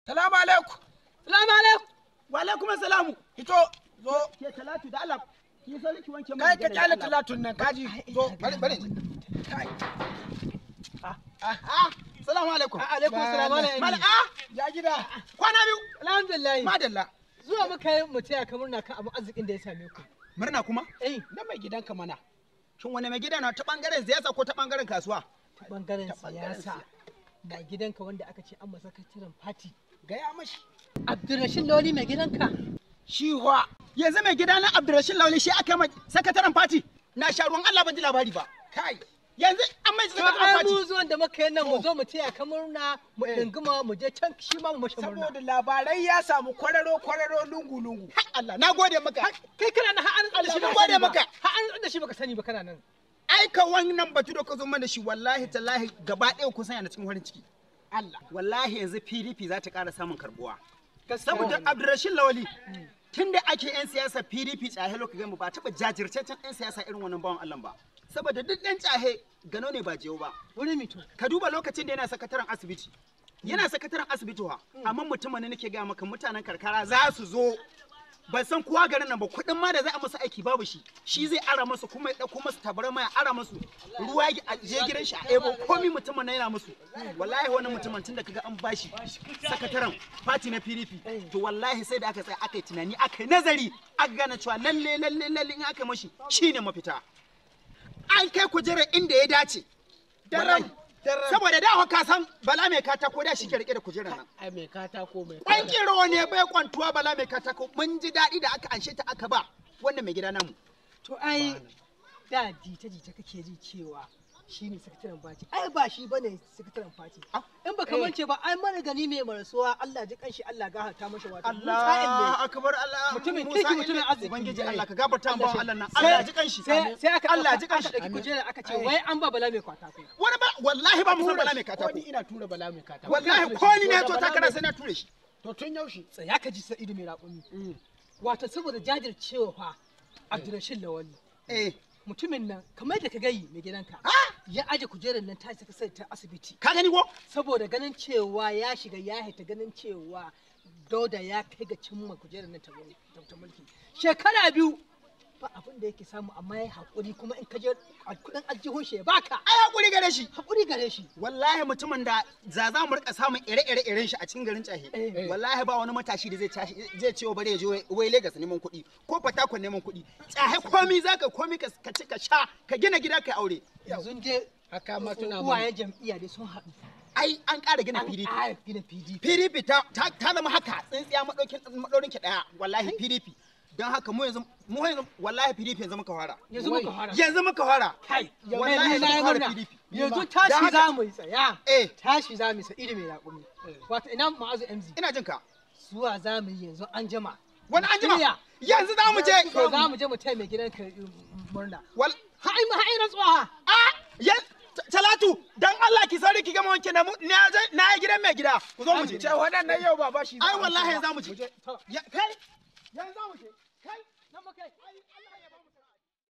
Salamu alaikum. Salamu alaikum. Wa alaikum salamu. Hito zo. Ke Talatu da Allah ki so ki wanke Kai ka kyale talatun nan kaji zo bari bari. Kai. Ah, salamu alaikum. Alaikum salam alaikum. Mala ah, Ya gida. kwana biyu. Alhamdulillah. Madalla. Zuwa muka yi mu taya ka murna kan abin arzikin da ya same ku. Murna kuma? Eh, Na mai gidanka mana. Shin wani mai gida na ta bangaren siyasa ko ta bangaren kasuwa? ta bangaren Ta bangaren siyasa. Mai gidanka wanda aka ce an masa sakataren fati. Gaya mashi. Abdurrashid Lawli mai gidanka. Shi wa. Yanzu mai gida na Abdurrashid Lauli shi aka mai sakataren fati. Na sha ruwan Allah ban ji labari ba. Kai. Yanzu an mai To sakataren ai mu fati. zuwan da muka yi nan mu zo mu taya ka murna mu dinguma mu je can shi ma mu mashi murna. Saboda labarai ya samu kwararo kwararo lungu lungu. Har Allah, na gode maka. Kai kana nan har an da shi Allah, baka gode sani ba. maka. Har an da shi baka sani ba kana nan. Aika wannan batu da ka zo mana shi wallahi tallahi gaba ɗaya kun sanya na cikin farin ciki. Allah. Wallahi yanzu PDP za ta ƙara samun karbuwa. Saboda Abdurrashid Lawali tun da ake 'yan siyasa PDP tsahe lokacin mu ba taɓa jajirtaccen 'yan siyasa irin wannan bawan Allah ba. Saboda duk ɗan tsahe gano ne ba jiyo ba. Wuri mito. Ka duba lokacin da yana sakataren asibiti. Yana sakataren asibiti wa, amma mutumin ne nake gaya maka mutanen karkara za su zo ban san kowa garin nan ba kuɗin ma da za a masa aiki babu shi shi zai ara masu kuma ya ɗauko masu tabarma ya ara masu ruwa ya a je gidan shi a ebo komi mutumin na yana musu wallahi wani mutumin tun da kaga an bashi sakataren fati na PDP to wallahi sai da aka tsaya aka yi tunani aka yi nazari aka gane cewa lalle lalle lalle in aka mashi shine mafita an kai kujerar inda ya dace Daram. Wallahi. Daram. saboda da ka san bala mai katako da shi ke rike da kujerar nan Ai mai katako mai Kwan kiro ne bai kwantuwa bala mai katako mun ji daɗi da aka anshe ta aka ba wannan mai gida namu. To ai da jita jita kake ji cewa shi ne sakataren fati. Ai ba shi bane sakataren fati. Ah, In baka eh. mance ba ai mana gani mai marasuwa Allah ji kanshi Allah gafarta masa wato. Allah akbar Allah Mutumin Musa kirki, mutumin Ile. arziki. Ubangiji Allah ka gafarta mu Allah shi- Allah nan Sai- Allah ji kanshi Sai sai aka Allah ji aka kanshi ɗauki kujera aka ce wai an ba bala mai kwata kai. wani ba wallahi ba mu san bala mai Ko katako ni ina tura bala mai katako. wallahi ko ni ne to takara sai na ture shi To tun yaushe. Tsaya ka ji sa'idu mai raƙumi. Wato saboda jajircewa fa Abdulrashid Lawali. eh Mutumin nan kamar da ka gayi mai gidanka. Ah! Ya aje kujerar nan ta saka sai ta asibiti. ka gani ko saboda ganin cewa ya shiga ya haita ganin cewa dauda ya kai ga cimma kujerar na ta ta mulki shekara biyu ba abin da yake samu amma ya haƙuri kuma in ka je a kudin aljihun shi ya baka ai hakuri gare shi haƙuri gare shi wallahi mutumin da za za mu rika samun ire-ire iren shi a cikin garin Tsahe Eh. wallahi ba wani matashi da zai tashi zai ce wa bare ya je wai- wai Lagos neman kuɗi ko Fatakon neman kuɗi Tsahe komi zaka komi ka ka ci ka sha ka gina gida ka aure yanzu dai Haka ma tuna uwayen jam'iyya dai sun haɗu ai an ƙara gina an PDP ƙara gina pdp PDP ta ta ta zama haka tsintsiya madaukin madaurin ki daya wallahi PDP don haka mu yanzu mu yanzu wallahi PDP yanzu muka fara yanzu muka fara yanzu muka fara kai wallahi wallahi na yi muka fara murna PDP yanzu Don tashi haka- za mu yi tsaya eh tashi za mu yi sa'idu mai raƙumi wato ina ma'azu mz ina jin ka zuwa za mu yi yanzu an jama wani an jima Shirya. yanzu za mu je to za mu je mu taya mai gidan ka murna wal ha'ai ma ha'ai rantsuwa ha a ya Talatu dan Allah ki sauri ki gama wanke na mu na je- na yi gidan mai gida ku zo mu je Ce waɗannan yau ba ba shi. za ai a wallahi amsa ba. za mu je to Ya- kai yanzu za mu je kai nan muka yi